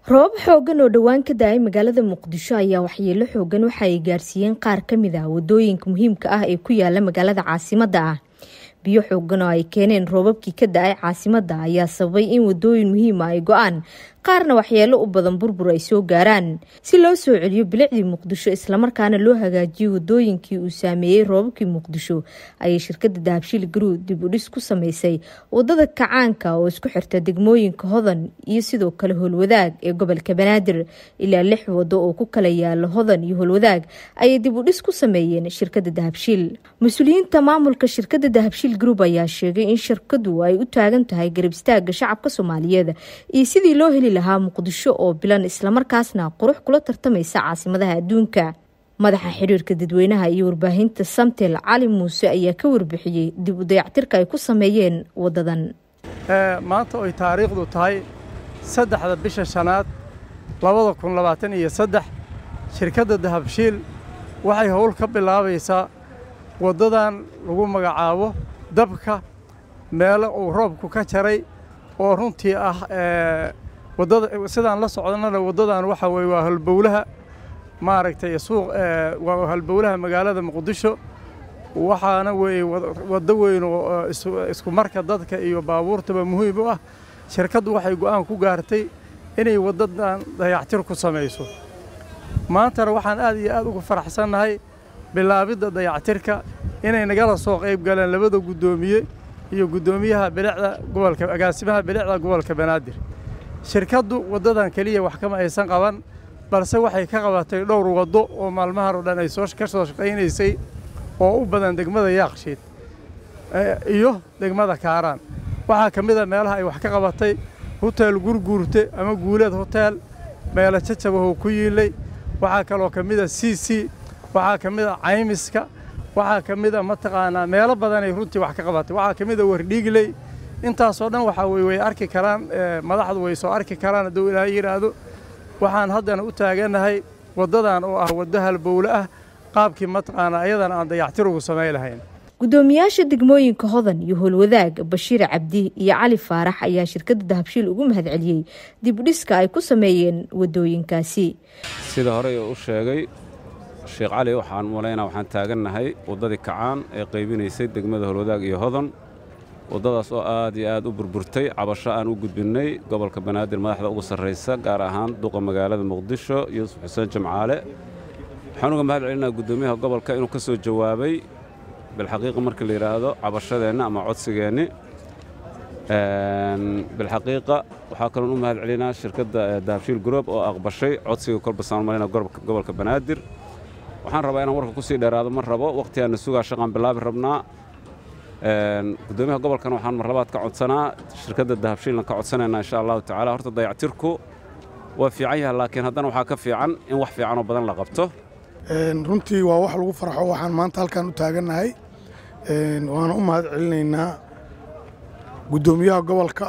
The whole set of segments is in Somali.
roobab xoogan oo dhowaan ka da-ay magaalada muqdisho ayaa waxyeelo xoogan waxa ay gaarsiiyeen qaar ka mid ah wadooyinka muhiimka ah ee ku yaala magaalada caasimadda ah biyo xoogan oo ay keeneen roobabkii ka da-ay caasimadda ayaa sababay in wadooyin muhiima ay go-aan qaarna waxyeelo u badan burbur ay soo gaaraan si loo soo celiyo bilicdii muqdisho islamarkaana loo hagaajiyo wadooyinkii uu saameeyey roobabkii muqdisho ayay shirkada dahabshiil garuu dib u dhis ku sameysay wadada kacaanka oo isku xirta degmooyinka hodan iyo sidoo kale howlwadaag ee gobolka banaadir ilaa lix wado oo ku kala yaala hodan iyo howlwadaag ayay dib u dhis ku sameeyeen shirkada dahabshiil mas-uuliyiinta maamulka shirkada dahabshiil group ayaa sheegay in shirkadu ay u taagan tahay garab istaaga shacabka soomaaliyeed iyo sidii loo heli lahaa muqdisho oo bilan islamarkaasna qurux kula tartamaysa caasimadaha adduunka madaxa xiriirka dadweynaha iyo warbaahinta samtel cali muuse ayaa ka warbixiyey dib u dayactirka ay ku sameeyeen wadadan maanta oy taariikhdu tahay saddexda bisha shanaad labada kun labaatan iyo saddex shirkadda dahabshiil waxay howl ka bilaabaysaa waddadan lagu magacaabo dabka meelo uu roobku ka jaray oo runtii ah waddada sidaan la socdannana waddadan waxa weye waa halbowlaha maaragtay suuq waa halbowlaha magaalada muqdisho waxaana weeye waddo weyn oo isku marka dadka iyo baabuurtaba muhiim u ah shirkaddu waxay go'aan ku gaartay inay waddadan dayactir ku samayso maantana waxaan aad iyo aad ugu faraxsannahay bilaabidda dayactirka inay nagala soo qayb galeen labada guddoomiye iyo guddoomiyaha bilicda gobolka agaasimaha bilicda gobolka banaadir shirkaddu waddadan keliya wax kama aysan qaban balse waxay ka qabatay dhowr waddo oo maalmahan oo dhan ay soo ka soo shaqaynaysay oo u badan degmada yaaqshiid iyo degmada kaaraan waxaa ka mid a meelaha ay wax ka qabatay hoteel gurguurte ama guuleed hoteel meelo jajabahoo ku yiilay waxaa kaloo ka mid a c c waxaa ka mid a caymiska waxaa ka mid a mataqaanaa meelo badanay runtii wax ka qabatay waxaa ka mid a wardhiigley intaasoo dhan waxaa weye way arki karaan madaxdu way soo arki karaan hadduu ilaahay yidhaahdo waxaan haddana u taagannahay waddadan oo ah waddo halbowle ah qaabkii mataqaanaa ayadana aan dayactir ugu samayn lahayn guddoomiyaasha degmooyinka hodan iyo howlwadaag bashiir cabdi iyo cali faarax ayaa shirkadda dahabshiil ugu mahadceliyey dib u dhiska ay ku sameeyeen waddooyinkaasi sida horey u sheegay sheekh cali waxaan malaynaa waxaan taagannahay waddadii kacaan ee qaybinaysay degmada howlwadaag iyo hodan waddadaas oo aad iyo aad u burburtay cabasho aan u gudbinnay gobolka banaadir madaxda ugu sarraysa gaar ahaan duqa magaalada muqdisho yuusuf xuseen jamcaale waxaan uga mahad celinaa guddoomiyaha gobolka inuu ka soo jawaabay bilxaqiiqa markii la yidhaahdo cabashadeenna ama codsigeenni bilxaqiiqa waxaa kaloon u mahad celinaa shirkadda dahabshiil group oo aqbashay codsiga kolba saalmalina gobolka banaadir waxaan rabaa inaan warka ku sii dheeraado ma rabo wakhtigaanna sugaa shaqaan bilaabi rabnaa guddoomiyaha gobolkan waxaan marlabaad ka codsanaa shirkadda dahabshiilna ka codsanaynaa insha allahu tacaala horta dayactirku waa fiican yahay laakiin haddana waxaa ka fiican in wax fiicanoo badan la qabto runtii waa wax lagu farxo waxaan maanta halkan u taagannahay waana u mahad celinaynaa guddoomiyaha gobolka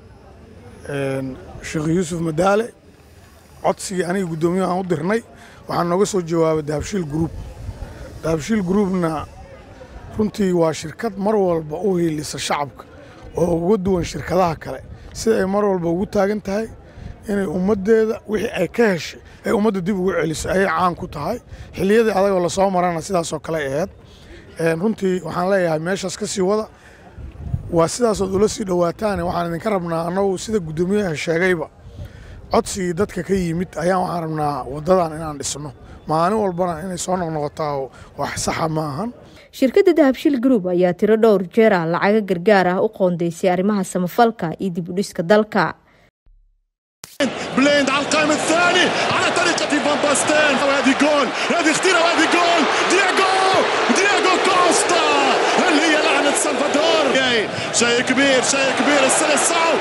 sheekh yuusuf madaale codsigii aniga guddoomiyaha aan u dirnay waxaa nooga soo jawaabay dahabshiil gruub dahabshiil gruubna runtii waa shirkad mar walba u hiilisa shacabka oo uga duwan shirkadaha kale sida ay mar walba ugu taagan tahay inay ummaddeeda wixii ay ka heshay ay ummadda dib ugu celiso ayay caan ku tahay xilliyadii adagoo lasoo marana sidaasoo kale aheyd runtii waxaan leeyahay meeshaas ka sii wada waa sidaasood ula sii dhowaataane waxaan idinka rabnaa annagu sida guddoomiyaha sheegayba codsigii dadka ka yimid ayaan waxaan rabnaa waddadan inaan dhisno maalin walbana inay soo noqnoqotaa wax saxa ma ahan shirkadda dahabshiil group ayaa tiro dhowr jeera lacaga gargaar ah u qoondaysay arrimaha samafalka iyo dib u dhiska dalka بليند على القائم الثاني على طريقة فان باستين وهذه جول هذه اختيرة وهذه جول دياغو دياغو كوستا هل هي لعنة سلفادور شيء كبير شيء كبير السلسعو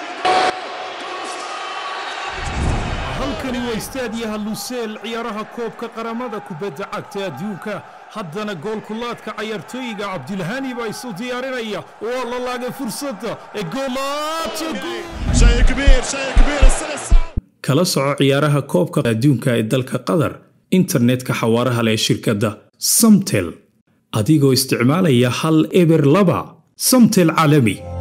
halkani waa istaadiyaha luseel ciyaaraha koobka qaramada kubadda cagta adduunka haddana goolkulaadka cayaartooyiga cabdilhani baa isu diyaarinaya waa la laagay fursadda ee kala soco ciyaaraha koobka adduunka ee dalka qatar internetka xawaaraha leh shirkadda samtel adigoo isticmaalaya hal eber laba samtel caalami